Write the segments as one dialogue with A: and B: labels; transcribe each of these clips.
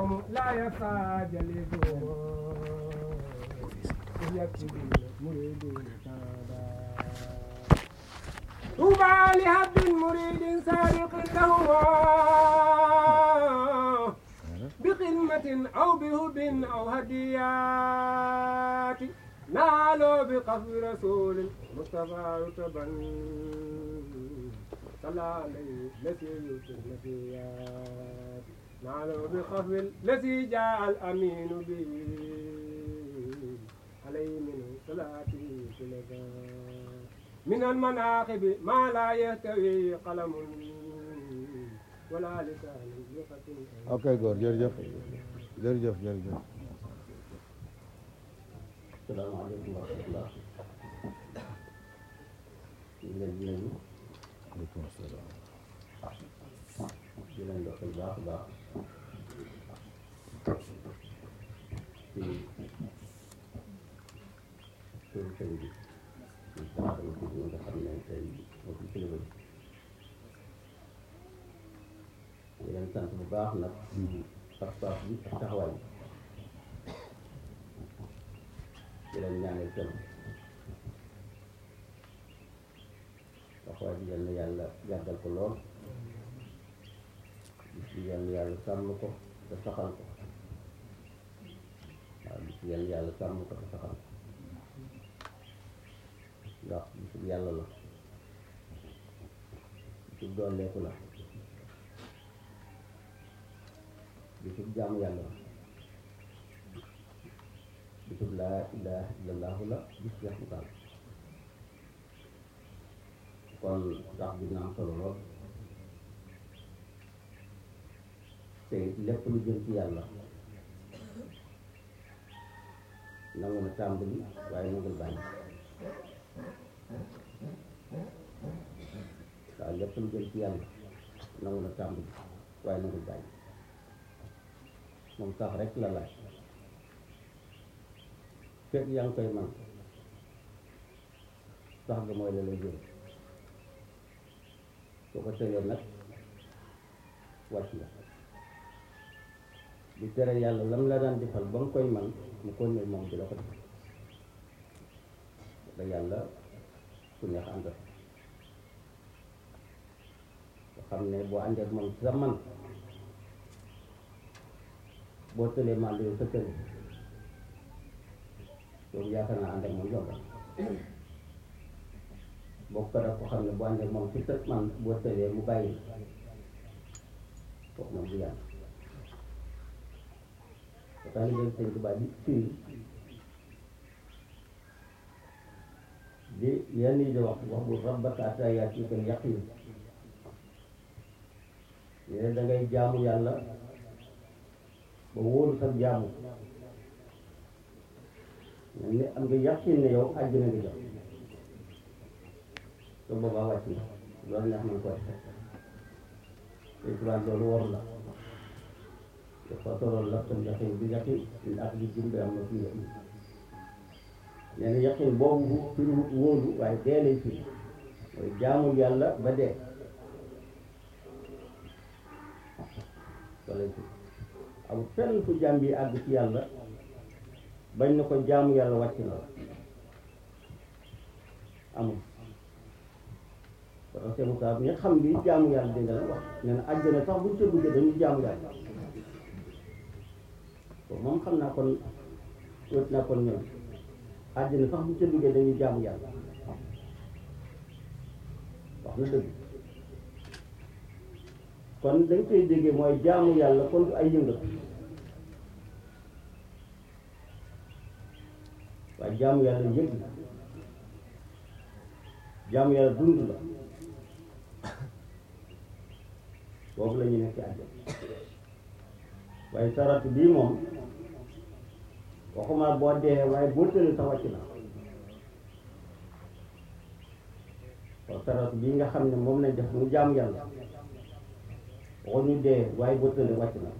A: قوم لا يخفى جليسهم يكتبون مريدون سادا طوبى لهب مريد سابق لهما بخدمة أو بهب أو هديات نالوا بقصد رسول مصطفى رتبا صلى عليه الذي يؤتي النبيات نالوا بقصد الذي جاء الأمين به عليه من صلاته سلكا من المناقب ما لا يهتوي قلم ولا لسان يقتل
B: ok góor jërëjëf jërëjëf jërëjëf
C: salaamaaleykum wa rahmatulah ñu ngi leen di nuyu
B: aleykum salaam
C: di leen doxal baax a baax ci turu sëñ bi ñu taxaw ci ñi nga xam ne tey moo fi kilifa bi di leen sant bu baax nag ci pas-pas bi ak taxawaay bi di leen ñaanal kenn taxawaay bi yal na yàlla yàggal ko lool bis bi yal na yàlla sàmm ko te saxal ko waaw bis bi yal na yàlla sàmm ko te saxal ko ndax bisub yàlla la bisub dooleeku la bisub jaamu yàlla la bisub laa ilaha illallahu la bis bi xamutaal kon tax bi na am solo lool te lépp lu jëm ci yàlla nangu na tàmbali waaye nangul bàyyi waaw lépp lu jëm ci yàlla nangu na tàmbali waaye nangul bàyyi moom sax rek la laaj fekk yaa ngi koy man sax ga mooy la lay jël soo ko tëlee nag wàcc nga di tere yàlla lam la daan defal ba nga koy man mu ko ne moom di la ko defal da yàlla ku neex àndal nga xam ne boo àndee ak moom sa man boo tëlee man yow sa tële yow yaakaar naa ànd ak moom yomb boo ko def ko xam ne boo àndee ak moom ci tët man boo tëlee mu bàyyi kooku moom du yàlla ba tax na sëñ Tuubaa bi fii di yenn yi di wax wax bu rabbaka hatta ya'tiyakal yaqiin ne da ngay jaamu yàlla ba wóolu sa jaamu mel ni am nga yaqin ne yow àjjana nga jëm te boobaa wàcc na loolu neex nañ ko def te tubaab loolu waru la dafa toroon la tam yaqin bi yaqin min ak li jumbe am na fi yaqin nee na yaqin boobu fi wóolu waaye dee lay firi mooy jaamu yàlla ba dee loolu lay firi amul fenn fu jaam bi àgg ci yàlla bañ na ko jaamu yàlla wàcc na la amul parce que Moussa bi nga xam bi jaamu yàlla dégg nga la wax nee na àjjana sax buñ ca duggee dañuy jaamu yàlla bon moom xam naa kon wét naa kon ñoom àjjana sax buñ ca duggee dañuy jaamu yàlla wax na dëgg kon dañ koy déggee mooy jaamu yàlla kon du ay yëngal waaye jaamu yàlla yëg la jaamu yàlla dund la boobu la ñu nekk ci àjjana waaye saratu bii moom waxuma boo dee waaye boo tëlee sa wàcc na waaw saratu bii nga xam ne moom lañ def mu jaamu yàlla waxuñu dee waaye boo tëlee wàcc na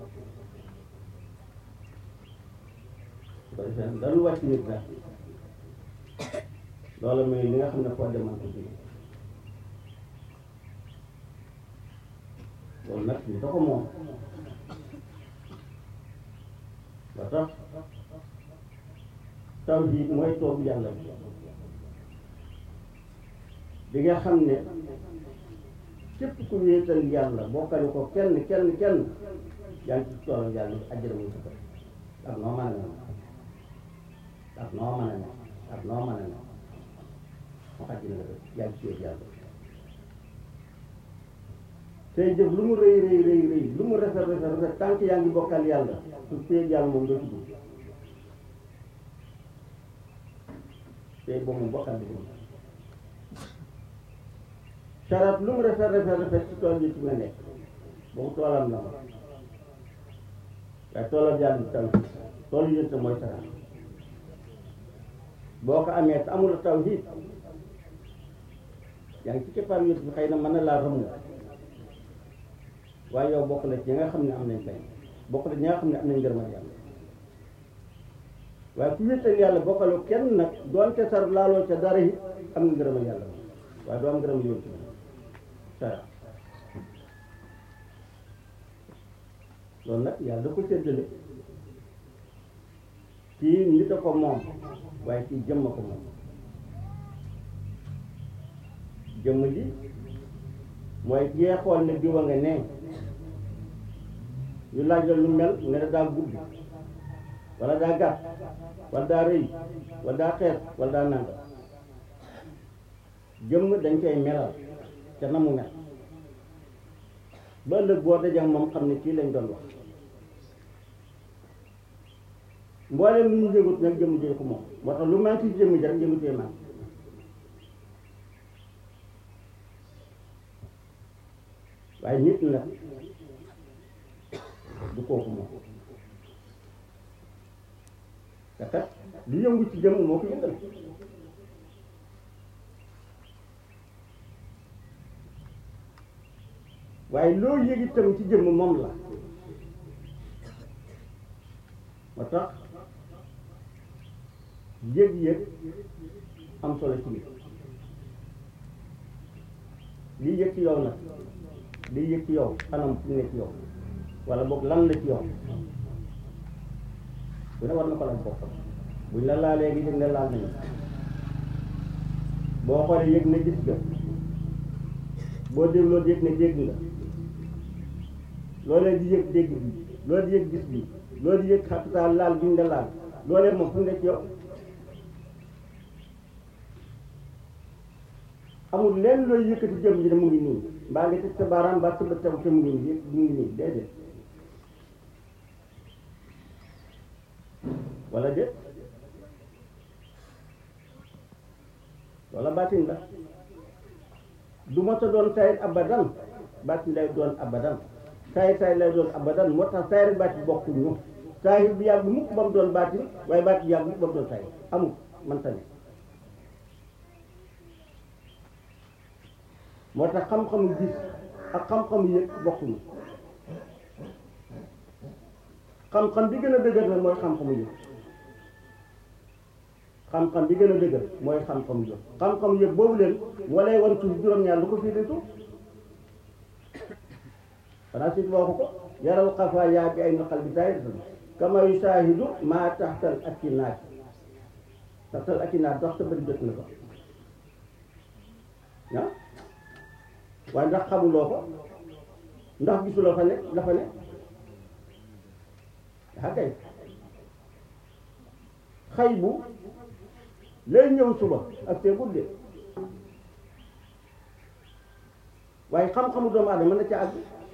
C: su ko defee dañu wàcc nit nag loolu mooy li nga xam ne foo demal ko jóge loolu nag ñu ko moom ba tax tawhiid mooy toog yàlla bi di nga xam ne képp ku wéetal yàlla bokkale ko kenn kenn kenn yaa ngi ci toolam yàlla bi àjjana muy sa kër ak noo mën a ne ak noo mën a ne ak noo mën a ne mu àjjana nga def yaa ngi ci wéet yàlla tey jëf lu mu rëy rëy rëy rëy lu mu rafet rafet rafet tànk yaa ngi bokkal yàlla su wéet yàlla moom doo ci dugg tey boobu moom bokkal bi saraat lu mu rafet rafet rafet ci tool yi ci nga nekk boobu toolam la ma waaye toolam yàlla bi taw tool yi te mooy saraat boo ko amee te amul tawhiid yaa ngi ci keppaar yot bi xëy na mën na laa rëmm waaye yow bokk na ci ñi nga xam ne am nañ fay bokk na ci ñi nga xam ne am nañ ngërëmal yàlla waaye ku wéetal yàlla bokkaloo kenn nag doonte sar laaloo ca dara it am nga ngërëmal yàlla waaye doo am ngërëmal yoon ci sara loolu nag yàlla da ko séddale kii nit a ko moom waaye kii jëmm a ko moom jëmm ji mooy kii xool ne diwa nga ne ñu laaj la lu mel nga ne daa gudd wala daa gàtt wala daa rëy wala daa xees wala daa nanga jëmm dañ koy melal te na mu mel ba ëllëg boo dajee moom xam ne kii lañ doon wax mboolem lu ñu yëngut nag jëmm jëy ko moom moo tax lu manqué ci jëmm ji rek jëmm jëy manqué waaye nit nag du kooku moom te kat lu yëngu ci jëmm moo ko yëngal waaye loo yëg itam ci jëmm moom la moo tax yëg-yëg am solo ci biir lii yëg ci yow nag lii yëg ci yow anam fu mu ne ci yow wala boog lan la ci yow bu ne war na ko laaj boppam buñ la laalee gi yëg ne laal nañu boo xoolee yëg ne gis nga boo dégloo yëg ne dégg nga loolee di yëg dégg bi loolu di yëg gis bi loolu di yëg xapital laal bi ñu la laal loolee moom fu mu ne ci yow amul lenn looy yëkkati jëm ji ne mu ngi nii mbaa nga teg sa baaraam mbaa sa bët taw te mu ngi nii mu ngi nii déedéet wala déet wala baatin la du ma ta doon sayit abadan baatin lay doon abadan sayit sayit lay doon abadan moo tax sayit ak baatin bokkuñu sayit bi yàgg mukk ba mu doon baatin waaye baatin yàgg mukk ba mu doon sayit amul man tamit moo tax xam-xamu gis ak xam-xamu yëg bokkuñu xam-xam bi gën a dëgër nag mooy xam-xamu yëg xam-xam bi gën a dëgër mooy xam-xamu yëg xam-xamu yëg boobu leen moo lay wan suuf juróom-ñaar lu ko fii di suuf xanaa si waxu ko yaral xafa yaa bi ay naqal bi taay kama yusaahidu maa taxtal akinaat taxtal akinaat dox sa bëri jot na ko ah waaye ndax xamuloo ko ndax gisuloo fa ne dafa ne daa kay xay bu lay ñëw suba ak see gudde waaye xam-xamu doomu aadama mën na ca àgg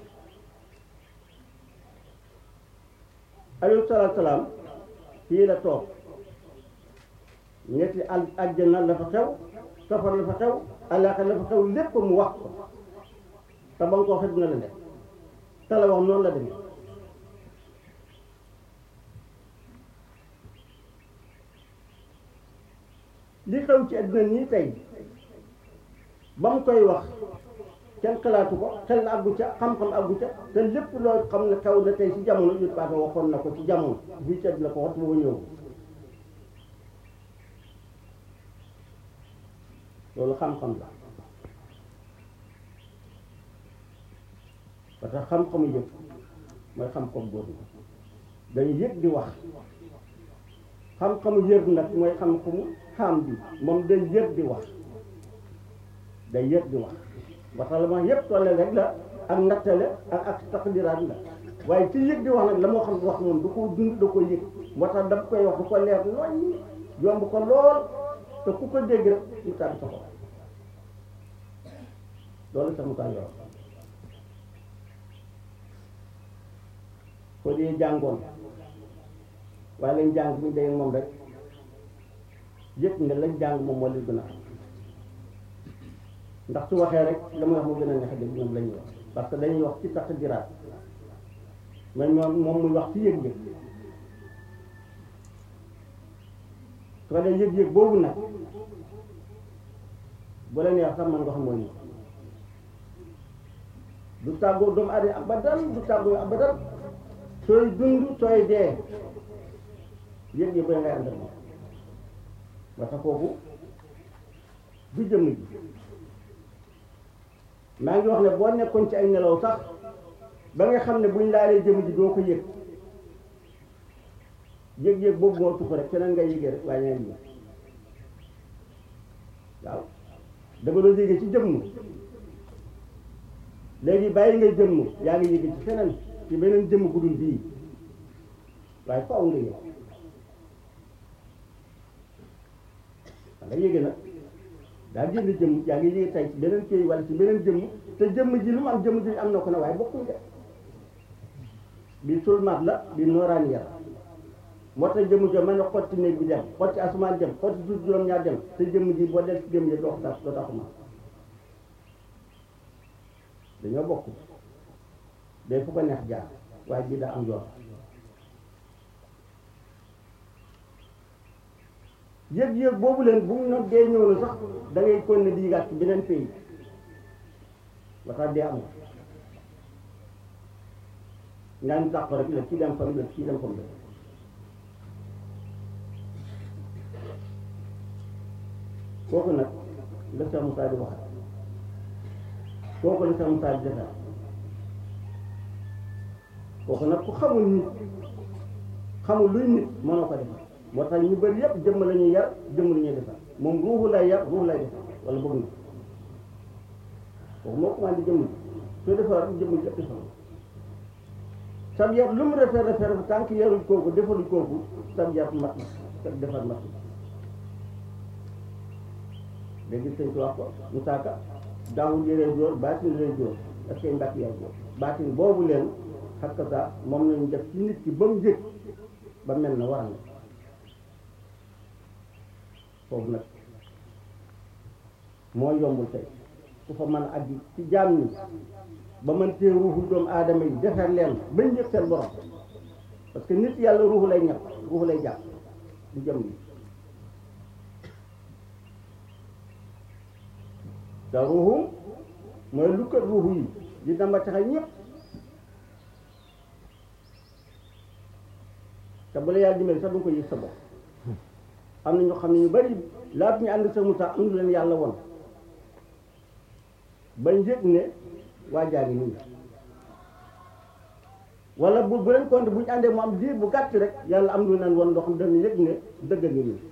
C: alayhi salaatu salaam fii la toog ñetti al àjjana la fa xew safar la fa xew àllaaxira la fa xew lépp mu wax ko te ba nga ko waxee dina la def te la wax noonu la demee li xew ci àddina nii tey ba mu koy wax kenn xalaatu ko xel àggu ca xam-xam àggu ca te lépp loo xam ne xew na tey ci jamono yu paase waxoon na ko ci jamono fii ci àddina ko wax booba ñëw loolu xam-xam la parce que xam-xamu yëpp mooy xam ko góor ñi dañu yëg di wax xam-xamu yëg nag mooy xam-xamu xam bi moom day yëg di wax day yëg di wax ba tax la ma yëpp tolle rek la ak nattale ak ak taqdiraat la waaye ci yëg di wax nag la moo xam wax moom du ko dund da ko yëg moo tax daf koy wax du ko leer noññi yomb ko lool te ku ko dégg rek mu tàbbi sa xol loolu sax mu tàbbi yoon ko dee jàngoon waaye lañ jàng bu ñu dee moom rek yëg nga lañ jàng moom moo leen gën a xam ndax su waxee rek la muy wax mu gën a neex dégg ñoom la ñuy wax parce que dañuy wax ci taqdiraat mais ñoom moom muy wax ci yëg-yëg su ko dee yëg-yëg boobu nag bu la neex sax man nga xam mooy ni du tàggoo doomu aadama abadan du tàggoo abadan sooy dund sooy dee yëg-yëg ba ngay ànd ak moom ba tax kooku du jëmm ji maa ngi wax ne boo nekkoon ci ay nelaw sax ba nga xam ne buñ laalee jëmm ji doo ko yëg yëg-yëg boobu moo tuxu rek keneen ngay yëgee rek waaye ñaa ngi yëg waaw da nga doon yëgee ci jëmm léegi bàyyi ngay jëmm yaa ngi yëgee ci feneen ci beneen jëmm bu dul bii waaye faaw nga yëg da nga yëgee nag daa génn jëmm yaa ngi yëgee tey ci beneen kii wala ci beneen jëmm te jëmm ji lu mu am jëmm ji am na ko ne waaye bokkuñ de bi sulmaat la bi nooraan yar moo tax jëmm jo mën a xotti néeg bi dem xotti asamaan dem xotti suuf juróom-ñaar dem te jëmm ji boo del ci jëmm ji doo tax doo taxuma dañoo bokk day fu ko neex jaar waaye bii daa am yoon yëg-yëg boobu leen bu mu nag dee ñëw na sax da ngay kon ne di yëgaat ci beneen pays ba tax dee amul ngaa ñu tàq rek la kii dem fam la kii dem fam la kooku nag la Cheikh Moussa di waxat kooku la Cheikh Moussa di defar kooku nag ku xamul nit xamul luy nit mënoo ko defar moo tax ñu bëri yëpp jëmm la ñuy yar jëmm la ñuy defar moom ruuxu lay yar ruuxu lay defar wala bëgg na kooku moo commandé jëmm ji soo defar jëmm ji yëpp defar sab yar lu mu rafet rafet rafet tànk yarul kooku defarul kooku sab yar mat na sab defar mat na léegi sëñ bi wax ko mu saaka daawul yëree jóor baatin lay jóor ak seen mbàkk yaay jóor baatin boobu leen xakka saa moom lañu def ci nit ki ba mu yëg ba mel na war na foofu nag moo yombul tey ku fa mën a àgg ci jaam ñi ba mën tee ruuxu doomu aadama yi defar leen bañ yëg seen borom parce que nit yàlla ruuxu lay ñàkk ruuxu lay jàpp du jëm yi te ruuxu mooy lu kat ruuxu yi di dama taxal ñëpp te bu la yàlla dimbali sax du nga ko yëg sa bopp am na ñoo xam ne ñu bari laata ñu ànd sa Moussa am lu leen yàlla won bañ yëg ne waa jaa ngi nii wala bu bu leen compte bu ñu àndee mu am diir bu gàtt rek yàlla am lu leen won loo xam dañu yëg ne dëgg ngi nii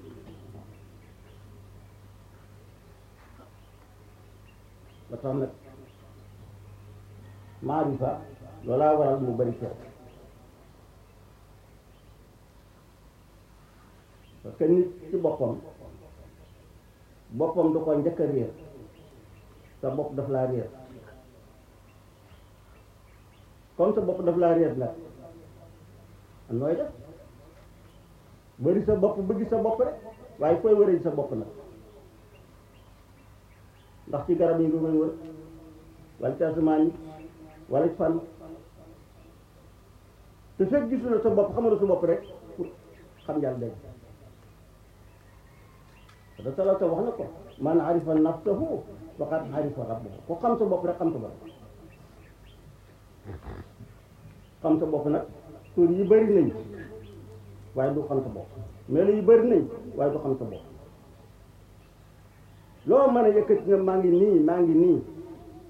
C: ba tax nag maarifa loolaa waral mu bari seet parce que nit ci boppam boppam du ko njëkk a réer sa bopp daf laa réer comme sa bopp daf laa réer nag am nooy def bëri sa bopp bëgg sa bopp rek waaye koy wëree sa bopp nag ndax ci garab yi nga koy wër wala ci asamaan yi wala ci fan te fekk gisuloo sa bopp xamaloo sa bopp rek pour xam yàlla dégg da salata wax na ko man arifa nafsahu faqad arifa rabbahu ko xam sa bopp rek xam sa bopp xam sa bopp nag tur yi bëri nañ waaye du xam sa bopp melo yi bëri nañ waaye du xam sa bopp loo mën a yëkkati nga maa ngi nii maa ngi nii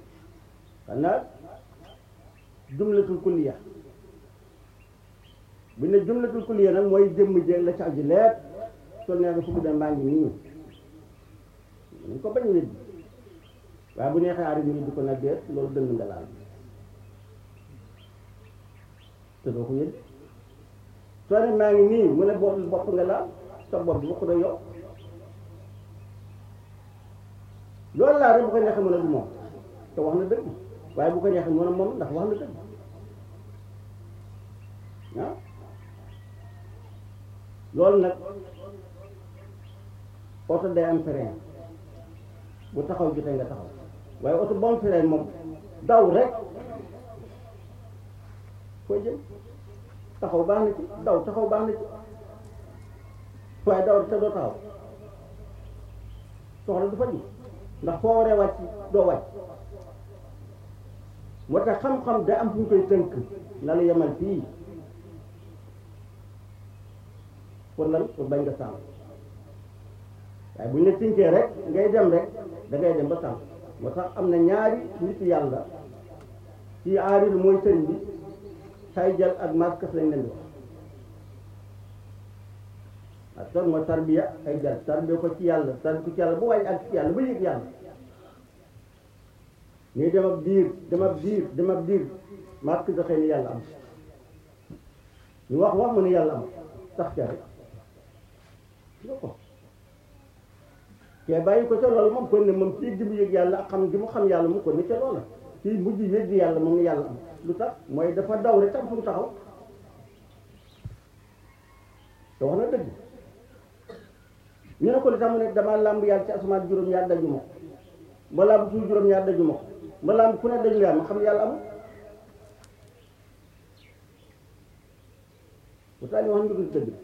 C: xanaa jumlatul kulliya bu ne jumlatul kulliya nag mooy jëmm jéeg la ci aju leer sol nee na fu mu dem maa ngi nii nañ ko bañ a weddi waaye bu neexee aari ñu di ko nag déet loolu dëng nga laal te doo ko weddi soo ne maa ngi nii mu ne bopp bopp nga laal sa bopp bi bokk na yow loolu laa rek bu ko neexee mu ne du moom te wax na dëgg waaye bu ko neexee mu ne moom ndax wax na dëgg ah loolu nag oto day am frein bu taxaw jotee nga taxaw waaye oto bu am frein moom daw rek foo jëm taxaw baax na ci daw taxaw baax na ci waaye daw te doo taxaw soxla du fa ji ndax foo waree wàcc doo wàcc moo tax xam-xam da am fu ñu koy tënk na la yemal fii pour lan pour bañ nga sànq waaye bu ñu la tënkee rek ngay dem rek da ngay dem ba sànq moo tax am na ñaari nit yàlla ci aaril mooy sëriñ bi tay jël ak maskas lañ leen di wax ak son mooy tarbiya ay jël tarbiya ko ci yàlla tarbiya ko ci yàlla bu wàññi ak ci yàlla ba yëg yàlla ñuy dem ab diir dem ab diir dem ab diir masque da xëy ni yàlla am ñu wax wax mu ne yàlla am sax ca rek nga ko te bàyyi ko ca loolu moom kon ne moom fii gi mu yëg yàlla ak xam gi mu xam yàlla mu ko ni ca loola fii mujj yëg yàlla moom yàlla am lu tax mooy dafa daw rek tam fu mu taxaw te wax na dëgg ñu ne ko li tax mu ne damaa làmb yàlla ci asamaan juróom-ñaar daju ma ko ma làmb suuf juróom-ñaar daju ma ko ma làmb ku ne daju yàlla ma xam ne yàlla amul bu tax ñu wax ñu dul dëgg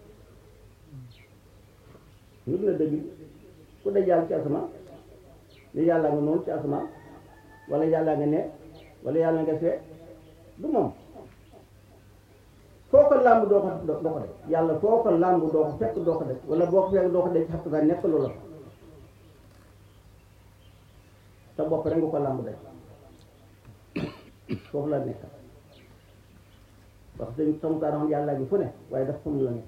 C: ñu dul dëgg ku daj yàlla ci asamaan ni yàlla nga noonu ci asamaan wala yàlla nga ne wala yàlla nga fee du moom foo ko làmb doo ko doo ko def yàlla foo ko làmb doo ko fekk doo ko def wala boo ko fekk doo ko def xam nga nekk loola sa bopp rek nga ko làmb def foofu la nekk parce que dañ sama kaa yàlla gi fu ne waaye daf xam la nekk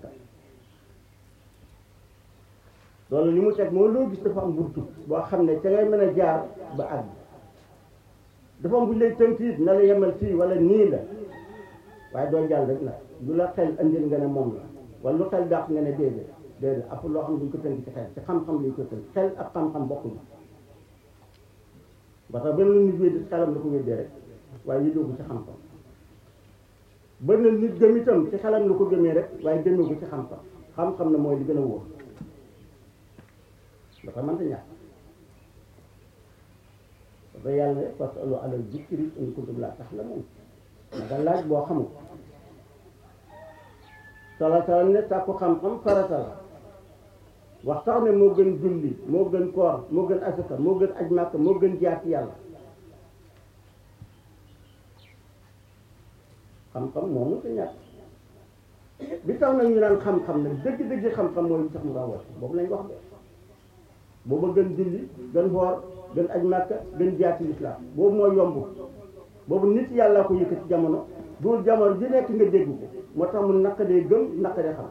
C: loolu li mu teg moo loo gis dafa am burtu boo xam ne ca ngay mën a jaar ba àgg dafa am bu lay tënk it na la yemal fii wala nii la waaye doo jàll rek nag lu la xel andil nga ne moom la wala lu xel dàq nga ne déedéet déedéet après loo xam duñ ko tënk ci xel ci xam-xam lañ ko tënk xel ak xam-xam bokkuñu ba tax benn nit wéddi xelam la ko wéddee rek waaye yëdoo ko ci xam-xam benn nit gëm itam ci xelam la ko gëmee rek waaye gëmee ko ci xam-xam xam-xam na mooy li gën a wóor dafa mënta ñàkk dafa yàlla ne parce que allo alal zikri in kuntum laa ta'lamuun naka laaj boo xamul sala sala ne sàkku xam-xam farata la wax tax ne moo gën julli moo gën koor moo gën asaka moo gën aj màkk moo gën jaar ci yàlla xam-xam moo mënta ñàkk bi tax nag ñu naan xam-xam nag dëgg-dëgg xam-xam mooy li tax mu rawat boobu lañ wax de booba gën julli gën xoor gën aj màkka gën jaar ci lislaam boobu mooy yomb boobu nit yàlla ko yëkkati jamono duul jamono ji nekk nga dégg ko moo tax mu naqadee gëm naqadee xam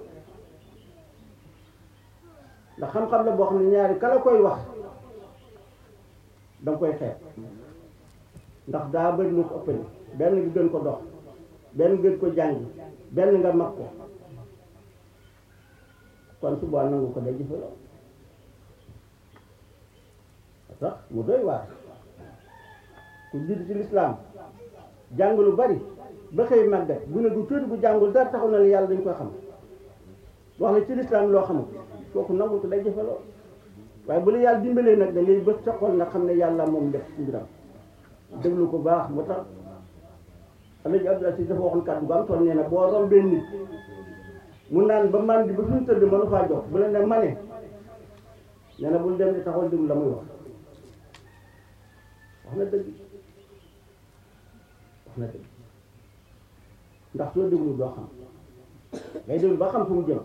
C: ndax xam-xam la boo xam ne ñaari kala koy wax danga koy xeeb ndax daa bëri lu ko ëppale benn nga gën ko dox benn gën ko jàng benn nga mag ko kon su boobaa nangu ko day jëfaloo sax mu doy waar ku judd ci lislaam jàng lu bari ba xëy màggat bu ne du tuuti bu jàngul dara taxaw na la yàlla dañ koy xam wax la ci lislaam loo xamul kooku nangul ko day jëfaloo waaye bu la yàlla dimbalee nag da ngay bës sa xol nga xam ne yàlla moom def ci mbiram déglu ko baax moo tax Alaaji Abdou Aziz dafa waxoon kàddu gu am toll nee na boo rombee nit mu naan ba man di ba fi mu tëdd mënu faa jox bu la ne mane nee na bul dem di taxaw déglu la muy wax wax na dëgg wax na dëgg ndax soo déglu doo xam ngay déglu ba xam fu mu jëm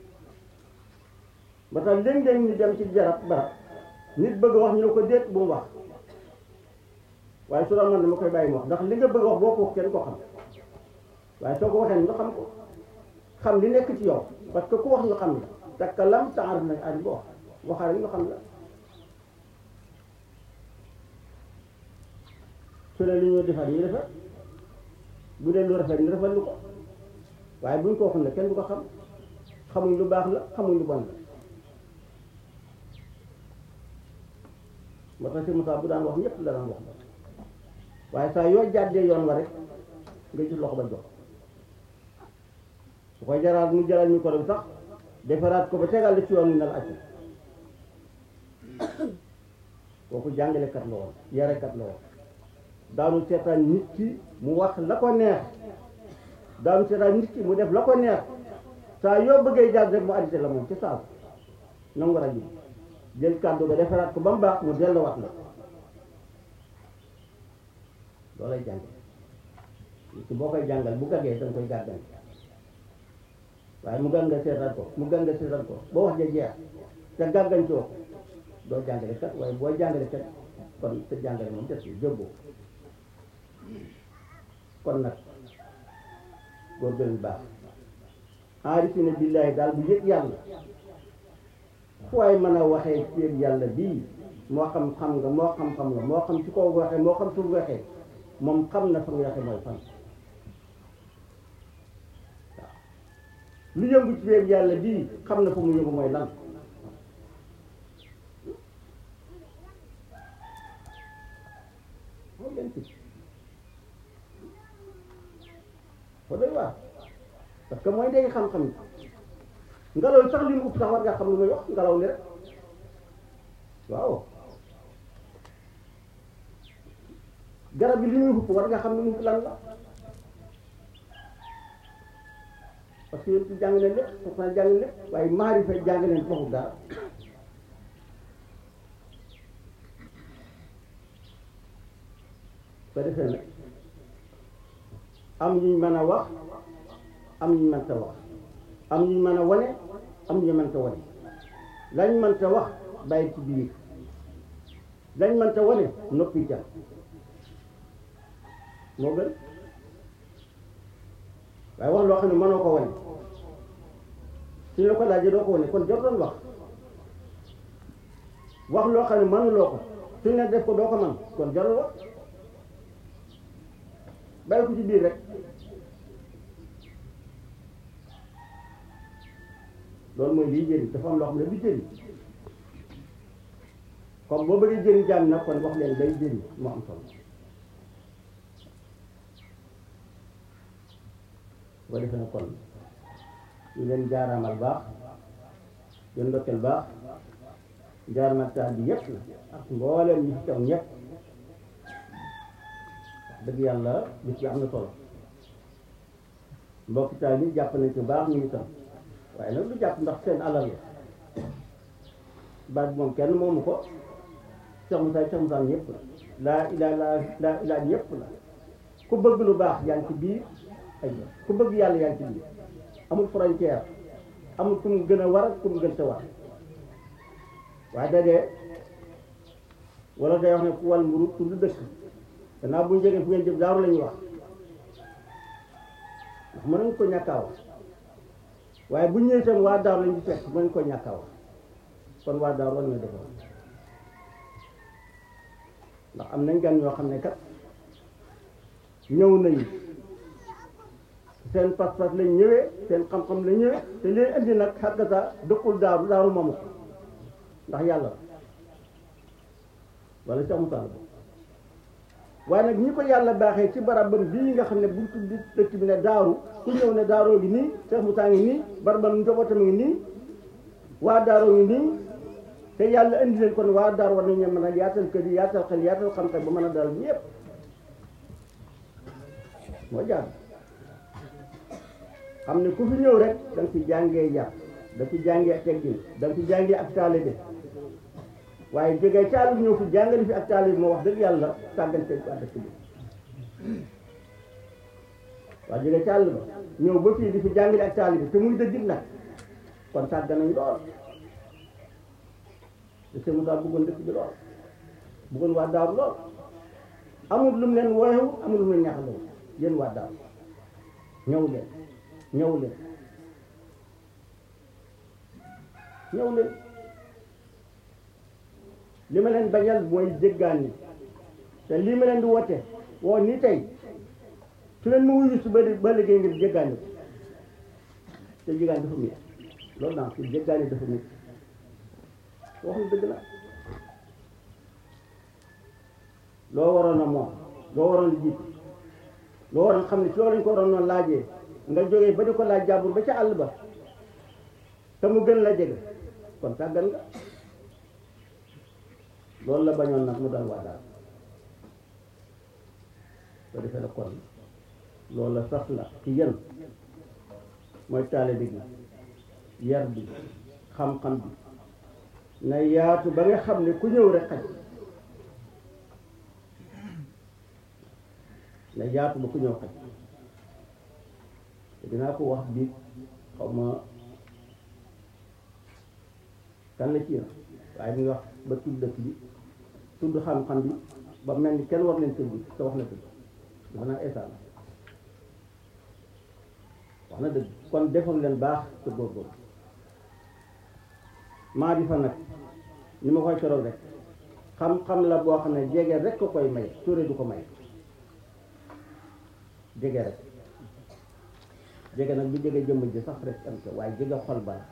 C: ba tax léeg-léeg ñu dem ci jarab barab nit bëgg wax ñu ne ko déet bu mu wax waaye su doon man dama koy bàyyi mu wax ndax li nga bëgg wax boo ko wax kenn ko xam waaye soo ko waxee nga xam ko xam li nekk ci yow parce que ku wax ñu xam la takkalam taarif nañ ari bo wax waxaale ñu xam la su ne li ñoo defar ñu defar bu dee lu rafet ñu rafet lu ko waaye buñ ko waxul ne kenn du ko xam xamuñ lu baax la xamuñ lu bon la moo tax si Moussa bu daan wax ñëpp la daan wax waaye saa yoo jàddee yoon wa rek nga gis loxo ba jox su koy jaraat mu jaral ñu ko dem sax defaraat ko ba tegal la ci yoon wi na la acc kooku jàngalekat la woon yarekat la woon daanu seetaan nit ki mu wax la ko neex daanu seetaan nit ki mu def la ko neex saa yoo bëggee jàll rek mu arrêté la moom ci saa nangu war a ji jël kàddu ga defaraat ko ba mu baax mu delluwaat la loolay jàng nit ki boo koy jàngal bu gaggee danga koy gàggan waaye mu gàn nga seetaan ko mu gàn nga seetaan ko boo wax ja jeex te gàggan coo ko doo jàngale kat waaye boo jàngale kat kon te jàngale moom des jóbboo kon nag góorgóorlu baax aarifina billaahi daal bu yëg yàlla fu waay mën a waxee ci yàlla bii moo xam xam nga moo xam xam nga moo xam ci kaw waxee moo xam suuf waxee moom xam na fa nga waxee mooy fan waaw lu yëngu ci biir yàlla bii xam na fa mu yëngu mooy lan moo leen ci fa doy waar parce que mooy day xam-xam ngelaw sax li mu ëpp sax war nga xam lu muy wax ngelaw li rek waaw garab bi li muy ëpp war nga xam lu mu lan la parce que yéen ci jàng leen lépp pourtant jàng leen lépp waaye maarifa jàng leen foofu dara ko defee nag am ñu mën a wax am ñu mënta wax am ñu mën a wane am ñu mënta wane lañ mënta wax bàyyi ci biir lañ mënta wane noppi jam moo gën waaye wax loo xam ne mënoo ko wane suñu la ko laajee doo ko wane kon jot doon wax wax loo xam ne mënuloo ko suñu ne def ko doo ko man kon jarul wax bàyyi ko ci biir rek loolu mooy liy jëriñ dafa am loo xam ne du jëriñ comme boo bëggee jëriñ jaam nag kon wax leen day jëriñ moo am solo boo defee na kon ñu leen jaaraamal baax leen ndokkeel baax jaaraamal taal bi yëpp la ak mbooleem ñi fi taw ñëpp dëgg yàlla bis bi am na solo mbokki taal bi jàpp nañ ci baax ñu ngi tam waaye nag lu jàpp ndax seen alal la baat bi moom kenn moomu ko Cheikh Moussa Cheikh Moussa ñëpp la laa ilaa laa laa ilaa ñëpp la ku bëgg lu baax yaa ngi ci biir ay ku bëgg yàlla yaa ngi ci biir amul frontière amul ku mu gën a war ku mu gën te war waaye dadee wala day wax ne ku wal mburu tudd dëkk gannaaw bu ñu jógee fu ngeen jëm daaru la ñuy wax ndax mën nañ ko ñàkkaa wax waaye bu ñëwee itam waa daaru lañu fekk mën nañ ko ñàkkaa wax kon waa daaru war na defar ndax am nañ gan ñoo xam ne kat ñëw nañu seen pas-pas lañ ñëwee seen xam-xam lañ ñëwee te leen indi nag xàggata dëkkul daaru daaru moomu ko ndax yàlla wala Cheikh Moussa la waaye nag ñi ko yàlla baaxee ci barabam bii nga xam ne bu tudd dëkk bi ne daaru ku ñëw ne daaroo ngi nii Cheikh Moussa ngi nii barabam njabootam ngi nii waa daaroo ngi nii te yàlla indi leen kon waa daar war nañu mën a yaatal kër yi yaatal xel yaatal xam-xam ba mën a dal ñëpp moo jaar xam ne ku fi ñëw rek da nga fi jàngee yar da nga fi jàngee ak teggin da nga fi jàngee ak taalibe waaye jógee caalu ñëw fi jàngale fi ak taalibe moo wax dëgg yàlla sàggante ko dëkk bi waaye jógee càll ba ñëw ba fii di fi jàngale ak taalibe te muy dëggit nag kon sàgg nañ lool te sëñ Moussa bëggoon dëkk bi lool bëggoon waa daaru lool amul lu mu leen woyewu amul lu mu leen ñaxaloo yéen waa daaru ñëw leen ñëw leen ñëw leen li ma leen bañal mooy jéggaan ni te lii ma leen di woote woo nii tey su leen mu wuyu su ba ba liggéey ngir jéggaan ni te jéggaan dafa mit loolu naa su jéggaan ni dafa mit waxuñ dëgg la loo waroon a moom loo waroon a jiitu loo waroon xam ne ci loolu lañ ko waroon noonu laajee nga jógee ba di ko laaj jàmbur ba ca àll ba te mu gën la jege kon tàggan nga loolu la bañoon nag mu doon waa daal soo defee la kon loolu la sax la ci yéen mooy taalibe gi yar bi xam-xam bi na yaatu ba nga xam ne ku ñëw rek xaj na yaatu ba ku ñëw xaj te dinaa ko wax biig xaw ma kan la ci yéen waaye mi ngi wax ba tudd dëkk bi tudd xam-xam bi ba mel ni kenn war leen tëdd bi te wax na dëgg dafa naa eesa la wax na dëgg kon defal leen baax te góorgóorlu maa di fa nag ni ma koy coroog rek xam-xam la boo xam ne jege rek ko koy may sóore du ko may jege rek jege nag bu jege jëmm ji sax rek am ko waaye jege xol ba la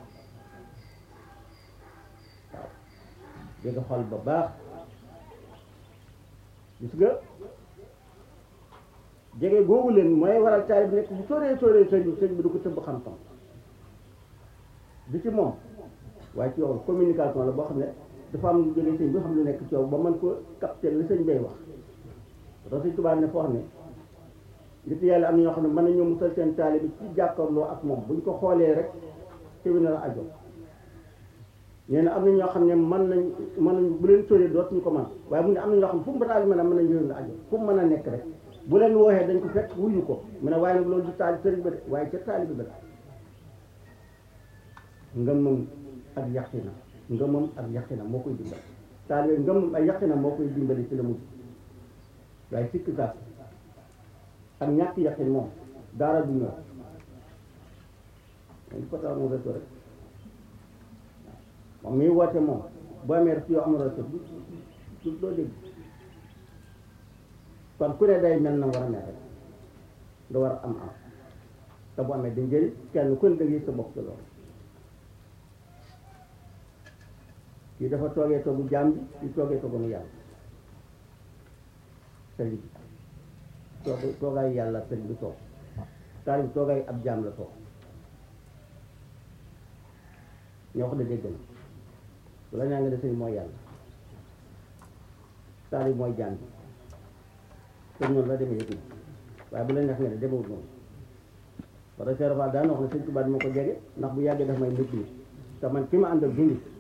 C: waaw jege xol ba baax gis nga jege googu leen mooy waral taalib nekk bu sóoree sóoree sëñ bi sëñ bi du ko tëbb xam-xam du ci moom waaye ci yow communication la boo xam ne dafa am lu jógee sëñ bi xam lu nekk ci yow ba mën ko capter li sëñ bay wax parce que tubaab ne foo xam ne nit yàlla am na ñoo xam ne mën nañoo musal seen taalibe bi ci jàkkaarloo ak moom buñ ko xoolee rek tewi na la ajo nee na am na ñoo xam ne mën nañ mën nañ bu leen sóoree dootuñu ko mën waaye mu ne am na ñoo xam ne fu mu bataali mën a mën nañ yëw na ajo fu mu mën a nekk rek bu leen wooxee dañ ko fekk wuyu ko mu ne waaye nag loolu du taali sëriñ ba de waaye ca taalibe ba ngëmam ak yaqina ngëmam ak yaqina moo koy dimbali taalibe ngëmam ak yaqina moo koy dimbali ci la mujj waaye sikk saak ak ñàkk yaqin moom dara du ñëw dañ ko tax mu reto rek moom miy woote moom boo amee rek yoo amul reto du du doo dégg kon ku ne day mel na war a mel rek nga war a am am te bu amee da njëriñ kenn ku ne da ngay sa bopp ci loolu kii dafa toogee toogu jaam bi kii toogee toogu mu yàlla sëriñ bi toog toogaay yàlla sëriñ bi toog taalib bi toogaay ab jaam la toog ñoo xam ne dégg na bu la ñaa nga ne sëriñ mooy yàlla taalib mooy jaam bi te noonu la demee yëg na waaye bu la neex nga ne demewut noonu parce que Cheikh Fall daan wax ne sëñ Tuubaa moo ko jege ndax bu yàggee daf may nëb nii te man ki ma àndal du nit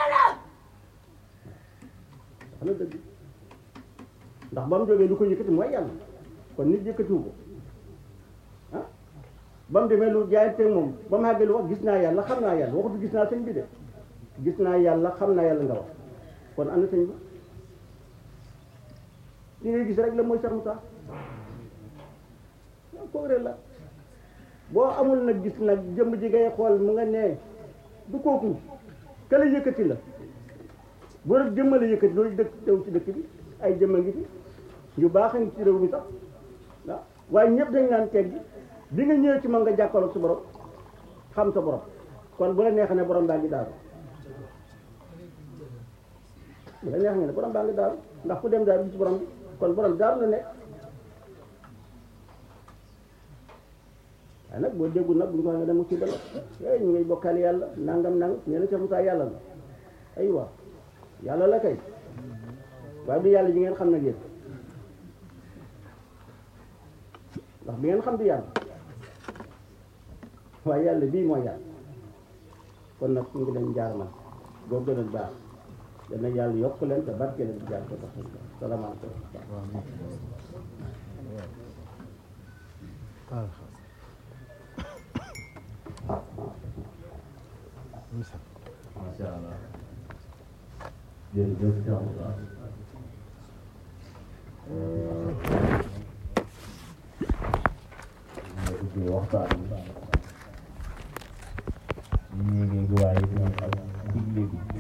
C: wax na dëgg ndax ba mu jógee lu ko yëkkati mooy yàlla kon nit yëkkatiwu ko ah ba mu demee lu jaayante moom ba mu àggee lu wax gis naa yàlla xam naa yàlla waxutu gis naa sëñ bi de gis naa yàlla xam naa yàlla nga wax kon am na sëñ bi li ngay gis rek la mooy Cheikh Moussa ko réel la boo amul nag gis nag jëmm ji ngay xool mu nga nee du kooku ka la yëkkati la boo rek jëmm la yëkkati loolu dëkk tew ci dëkk bi ay jëmm a ngi fi ñu baax a ngi ci réew mi sax waaw waaye ñëpp dañ naan teg gi bi nga ñëwee ci man nga jàkkaarloog sa borom xam sa borom kon bu la neexee ne borom baa ngi daaru bu la neexee ne borom baa ngi daaru ndax ku dem daaru gis borom bi kon borom daaru la nekk waaye nag boo déggul nag bu ñu ko waxee nga dem musiba la eh ñu ngay bokkaale yàlla nangam nangam nee na Cheikh Moussa yàlla la aywa yàlla la kay waaye du yàlla ji ngeen xam nag yéen ndax bi ngeen xam du yàlla waaye yàlla bii mooy yàlla kon nag ñu ngi leen jaar man boo gënal baax dana yàlla yokk leen te barke leen di jaar ko tax salaamaaleykum
D: macha allah jërëjëf Cheikh Moussa nga dugg waxtaan bi ñu ngi waaye ñu digle bi